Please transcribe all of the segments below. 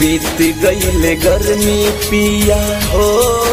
बीत गईले गर्मी पिया हो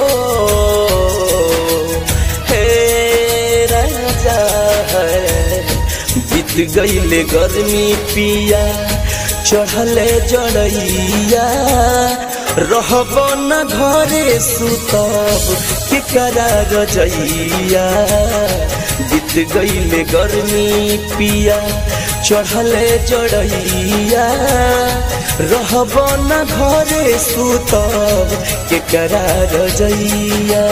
हे राजा है बीत गईले गर्मी पिया चढ़ले जड़ैया रहब न घरे सुतब के करा रजैया बीत गईले गर्मी पिया चढ़ले जड़ैया रहब न घरे सुतब के करा रजैया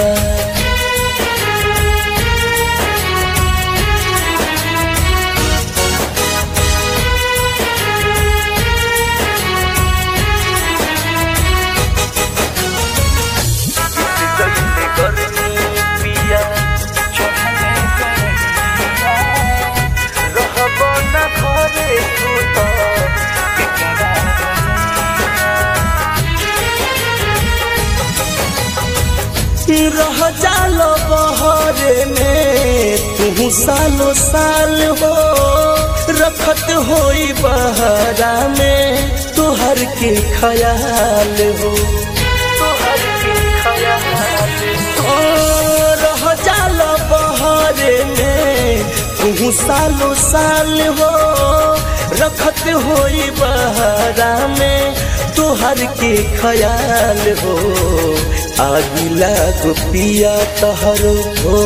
रह जालो बहरे में तू सालो साल हो रखत होई बहरा में तुहर के ख्याल हो तुहर के ख्याल ओ रह जालो बहरे में तू सालो साल हो रखत होई बहरा में तुहर के ख्याल हो आगिला गोपिया तहर हो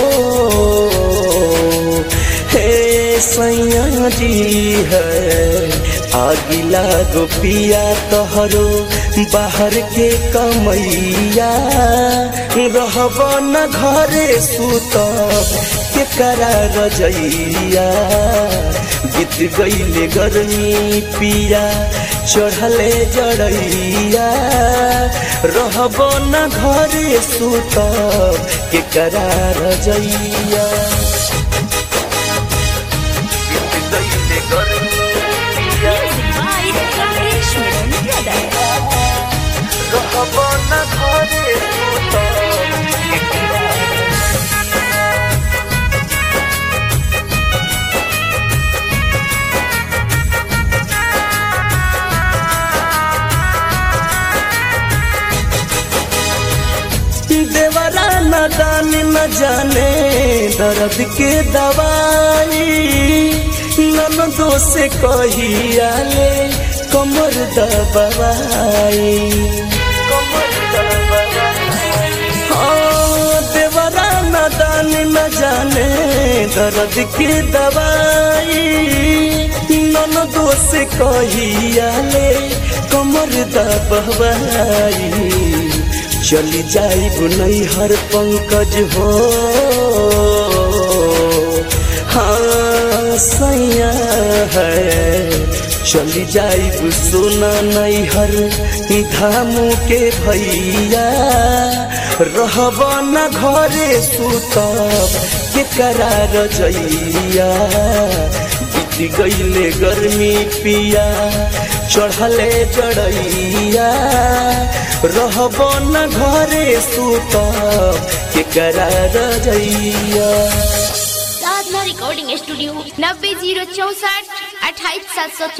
हे सैया जी है आगिला गोपिया तहरो बाहर के कमैया रहब न घरे सुत के करा रजैया बीत गईले गर्मी पिया चढ़ले जड़ैया रहब न घरे सुत के करा रजैया रहब न घरे सुत के करा देवरा न दान न जाने दर्द के दवाई नन दो से कहिया ले कमर दबाई हाँ, देवरा न दान न जाने दर्द के दवाई नन दो से कहिया ले कमर दबाई चली जाई नहीं हर पंकज हो हाँ सैया है चली जाई सोना नहीं हर धामू के भैया रहब न घरे सुतब के करा रजैया बीत गईले गर्मी पिया चढ़ले जड़ैया रहब न घरे सुत के करा रजैया साधना रिकॉर्डिंग स्टूडियो नब्बे जीरो चौसठ अट्ठाईस सात सौ